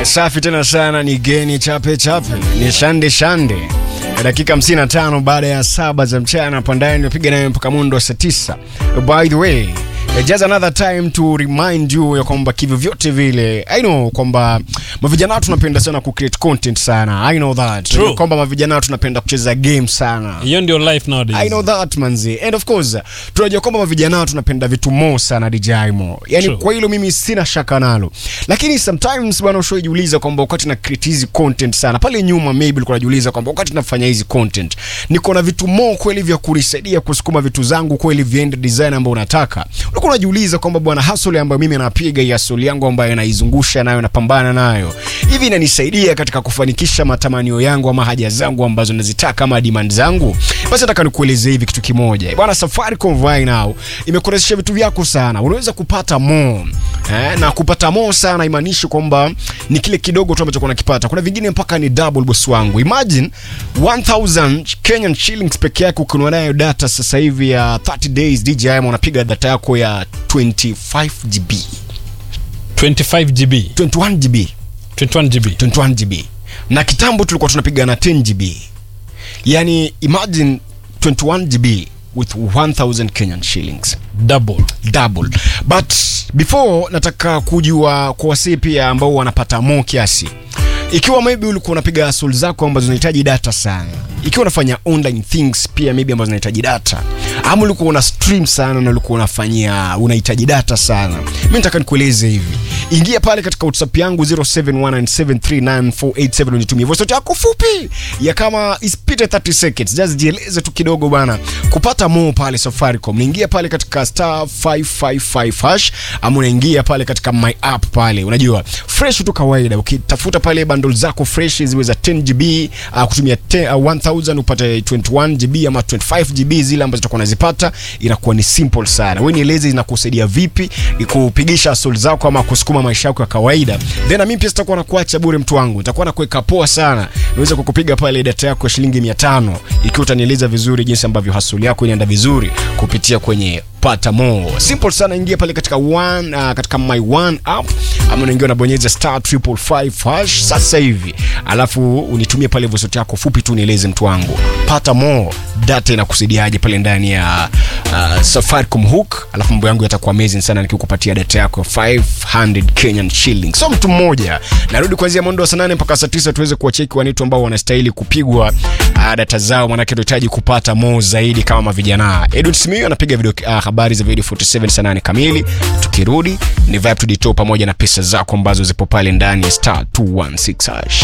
Safi tena sana, ni geni chape chape, ni shande shande. Dakika 55 baada ya saba za mchana hapa ndani nimepiga nayo mpaka mundo wa saa 9. By the way, just another time to remind you ya kwamba kivyo vyote vile I know kwamba mavijana tunapenda sana ku create content sana. I know that. True. Kwamba mavijana tunapenda kucheza game sana. hiyo ndio life nowadays I know that manzi. And of course, tunajua kwamba vijana tunapenda vitu mo sana DJ Mo. Yaani True. kwa hilo mimi sina shaka nalo. Lakini sometimes bwana ushojiuliza kwamba wakati na create hizi content sana. Pale nyuma maybe ulikuwa unajiuliza kwamba wakati nafanya hizi content niko na vitu mo kweli vya kunisaidia kusukuma vitu zangu kweli viende design ambayo unataka. Ulikuwa unajiuliza kwamba bwana hustle ambayo mimi napiga hii hustle yangu ambayo naizungusha nayo napambana nayo. Hivi inanisaidia katika kufanikisha matamanio yangu ama haja zangu ambazo nazitaka ama demand zangu. Basi nataka nikueleze hivi kitu kimoja. Bwana Safaricom right now imekurahisisha vitu vyako sana. Unaweza kupata more. Eh, na kupata more sana imaanishi kwamba ni kile kidogo tu ambacho unakipata. Kuna vingine mpaka ni double boss wangu. Imagine 1000 Kenyan shillings peke yake ukiwa nayo data sasa hivi ya 30 days DJI unapiga data yako ya 25 GB. 25 GB 21 GB. 21 GB 21 GB na kitambo tulikuwa tunapiga na 10 GB yani imagine 21 GB with 1000 Kenyan shillings double double but before nataka kujua kwa wasii pia ambao wanapata mo kiasi ikiwa maybe ulikuwa unapiga hustle zako ambazo zinahitaji data sana ikiwa unafanya online things pia maybe ambazo zinahitaji data ama ulikuwa una stream sana na ulikuwa unafanyia unahitaji data sana mi nataka nikueleze hivi ingia pale katika whatsapp yangu 0719739487 unitumie voice note yako fupi ya kama ispite 30 seconds just jieleze tu kidogo bana kupata mo pale safaricom niingia pale katika star 555 hash ama unaingia pale katika my app pale unajua fresh tu kawaida ukitafuta pale bundle zako fresh ziwe za 10 gb uh, kutumia 10, uh, 1000 upate 21 gb ama 25 gb zile ambazo utakuwa unazipata inakuwa ni simple sana wewe nieleze inakusaidia vipi kupigisha soul zako ama kusukuma maisha yako ya kawaida then na mimi pia sitakuwa nakuacha bure mtu wangu nitakuwa nakuweka poa sana niweze kukupiga pale data yako ya shilingi 500 ikiwa utanieleza vizuri jinsi ambavyo hustle yako inaenda vizuri kupitia kwenye pata more simple sana ingia pale katika one uh, katika my one app ama unaingia unabonyeza star 555 hash sasa hivi alafu unitumie pale voice note yako fupi tu nieleze mtu wangu pata more data inakusaidiaje pale ndani ya uh, Safaricom hook alafu mambo yangu yatakuwa amazing sana nikikupatia data yako ya 500 Kenyan shillings so mtu mmoja narudi kuanzia mwendo wa saa nane mpaka saa tisa tuweze kuwacheki wanitu ambao wanastahili kupigwa uh, data zao manake tunahitaji kupata more zaidi kama mavijana Edwin Simiyu anapiga video uh, habari za video 47 saa 8 kamili tukirudi ni vibe to the top pamoja na pesa zako ambazo zipo pale ndani ya star 216 hash